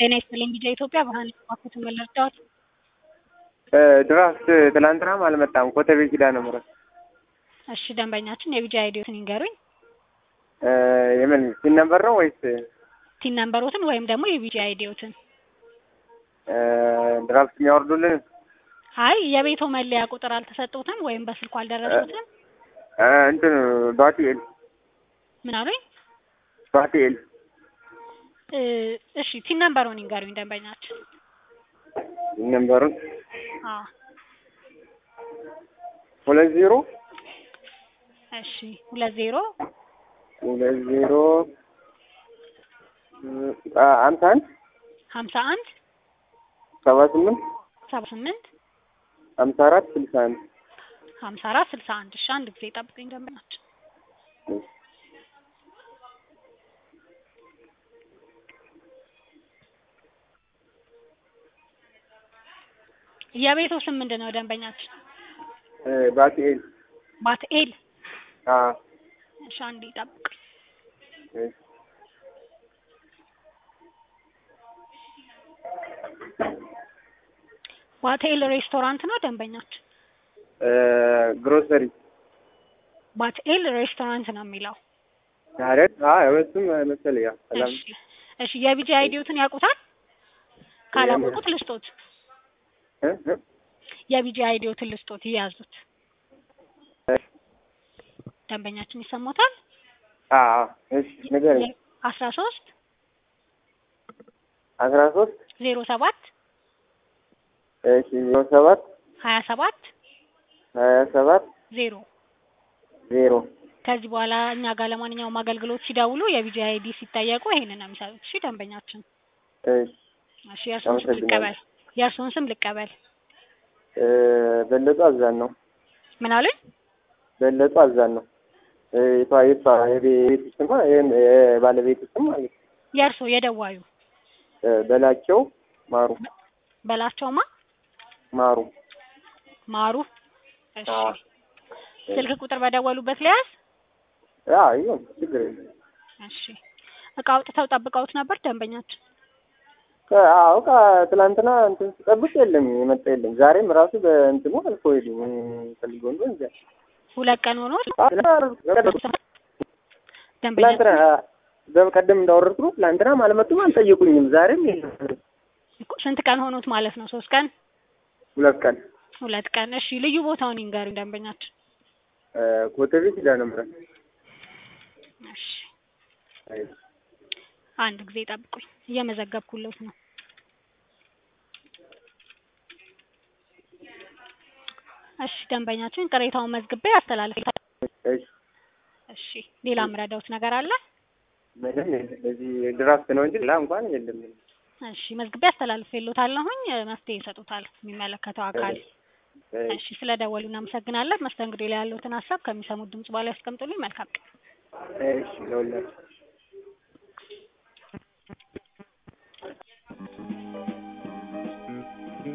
ጤና ይስጥልኝ ቢጃ ኢትዮጵያ ብርሃን ባኩት መለርዳዎት ድራፍት ትላንትናም አልመጣም። ኮተቤ ኪዳነ ምሕረት እሺ ደንበኛችን የቢጃ አይዲዎትን ይንገሩኝ። የምን ሲን ነበር ነው ወይስ ቲን ነምበሮትን ወይም ደግሞ የቢጃ አይዲዎትን? ድራፍት የሚያወርዱልን? አይ የቤቶ መለያ ቁጥር አልተሰጡትም ወይም በስልኩ አልደረሱትም? እንትን ባቲኤል ምን አሉኝ? ባቲኤል እሺ ቲን ነምበሩን ይንገሩኝ ደንበኛችን። ነምበሩን አዎ ሁለት ዜሮ እሺ ሁለት ዜሮ ሁለት ዜሮ ሀምሳ አንድ ሀምሳ አንድ ሰባ ስምንት ሰባ ስምንት ሀምሳ አራት ስልሳ አንድ ሀምሳ አራት ስልሳ አንድ እሺ አንድ ጊዜ ጠብቀኝ ደንበኛችን የቤቱ ስም ምንድን ነው ደንበኛችን? ባቲኤል ባትኤል አዎ እሺ አንዴ ጠብቅ እሺ ባትኤል ሬስቶራንት ነው ደንበኛችን? ግሮሰሪ ባትኤል ሬስቶራንት ነው የሚለው። አይደል? አዎ እሱም መሰለኝ። ያው ሰላም እሺ እሺ የቢጂ አይዲዎትን ያውቁታል? ካላወቁት ልስጦት። እ እ የቢጂ አይዲዎትን ልስጦት ይያዙት። ደንበኛችን ይሰማታል? አዎ እሺ ንገረኝ። አስራ ሶስት አስራ ሶስት ዜሮ ሰባት እሺ ዜሮ ሰባት ሀያ ሰባት ሀያ ሰባት ዜሮ ዜሮ ከዚህ በኋላ እኛ ጋር ለማንኛውም አገልግሎት ሲደውሉ የቢጂ አይዲ ሲጠየቁ ይሄንን ነው የሚሰጡት። እሺ ደንበኛችን። እሺ እሺ የእርስዎን ስም ልቀበል። የእርስዎን ስም ልቀበል። በለጡ አዛን ነው። ምን አሉኝ? በለጡ አዛን ነው። የቷ የቷ የቤት ስም የባለቤት ስም ማለት ነው። የእርስዎ የደዋዩ በላቸው ማሩ በላቸውማ ማሩ ማሩ። እሺ አዎ። ስልክ ቁጥር በደወሉበት ሊያዝ። አዎ ይሁን ችግር የለም። እሺ እቃ አውጥተው ጠብቀውት ነበር ደንበኛችን? አዎ እቃ ትላንትና እንትን ስጠብቅ የለም የመጣ የለም። ዛሬም ራሱ በእንትኑ አልፎ ሄዱ ፈልጎ እንደሆነ እንጃ። ሁለት ቀን ሆኖ ደንበኛ ትላንትና በቀደም እንዳወረድኩ ነው። ትላንትናም አልመጡም አልጠየቁኝም። ዛሬም የለም። ስንት ቀን ሆኖት ማለት ነው? ሶስት ቀን ሁለት ቀን ሁለት ቀን። እሺ ልዩ ቦታውን ይንገሩኝ ደንበኛችን። ኮተቤ ኪዳነ ምሕረት እሺ አንድ ጊዜ ጠብቁኝ፣ እየመዘገብኩለት ነው። እሺ ደንበኛችን ቅሬታውን መዝግቤ አስተላልፍ። እሺ እሺ ሌላ ምረዳውት ነገር አለ? ምንም የለም። በዚህ ድራፍት ነው እንጂ ሌላ እንኳን የለም። እሺ መዝግቤ አስተላልፌልዎታለሁኝ። መፍትሄ ይሰጡታል የሚመለከተው አካል። እሺ ስለደወሉ እናመሰግናለን። መስተንግዶ ላይ ያለዎትን ሀሳብ ከሚሰሙት ድምጽ በኋላ ያስቀምጡልኝ። መልካም ቀን። እሺ ለሁላችሁ